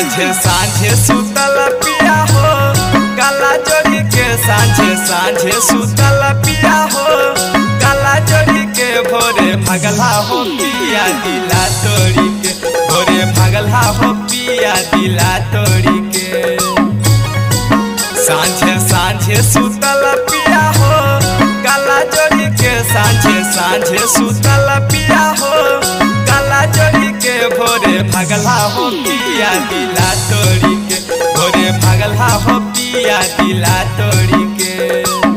साँझे साँझे सुतल पिया हो काला जोड़ी के साँझे साँझे सुतल पिया हो काला जोड़ी के भोरे भगला हो पिया दिला तोड़ी के भोरे भगला हो पिया दिला तोड़ी के साँझे साँझे सुतल पिया हो काला जोड़ी के साँझे साँझे सुतल पिया हो काला जोड़ी के भोरे भगला हो पिया दिला तोड़ी के भोरे भगला हो पिया दिला तोड़ी के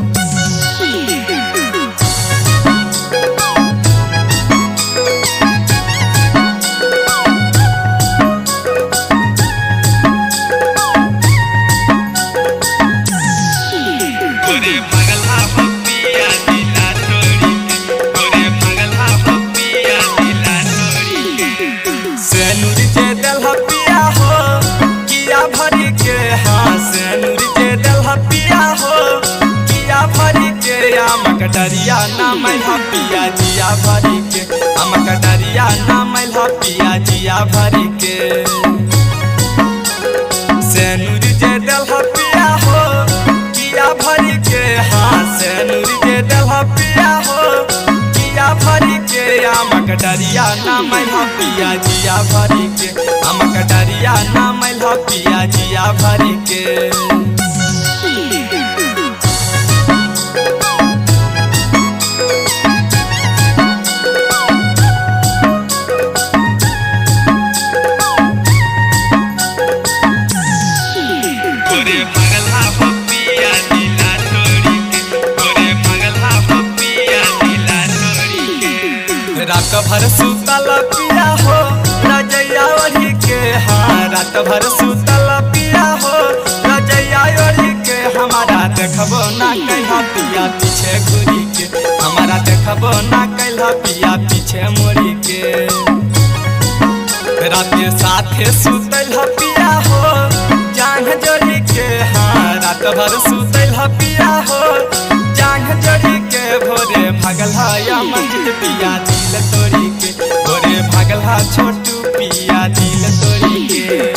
गोरे भगला पपिया दिला तोड़ी के गोरे भगला पपिया दिला तोड़ी के सेनुर जे दलहा पिया हो किया भरी के हाँ सेनुर जे दलहा पिया हो किया भरी के आमक डरिया ना मैला पिया जिया भरी के आमक डरिया ना मैला पिया जिया भरी के सेनुर जे दलहा पिया हो किया भरी के हाँ सेनुर जे दलहा पिया हो किया भरी के आमक डरिया ना मैला पिया जिया भरी के आमक डरिया ना मैला पिया जिया भरी के गोरे भगला पपिया दिला तोड़ी के गोरे भगला पपिया दिला तोड़ी के रात भर सुतल पिया हो रजैया ओढ़ी के हाँ रात भर सुतल पिया हो रजैया ओढ़ी के हमारा देखबो ना कैला पिया पीछे घुरी के हमारा देखबो ना कैला पिया पीछे मुड़ी के राते साथे सुतल पिया हो जांघ जोड़ी के हाँ रात भर सुतल पिया हो जांघ जोड़ी के भोरे भगल या मंजिल पिया दिल तोड़ी के भोरे भगल छोटू पिया दिल तोड़ी के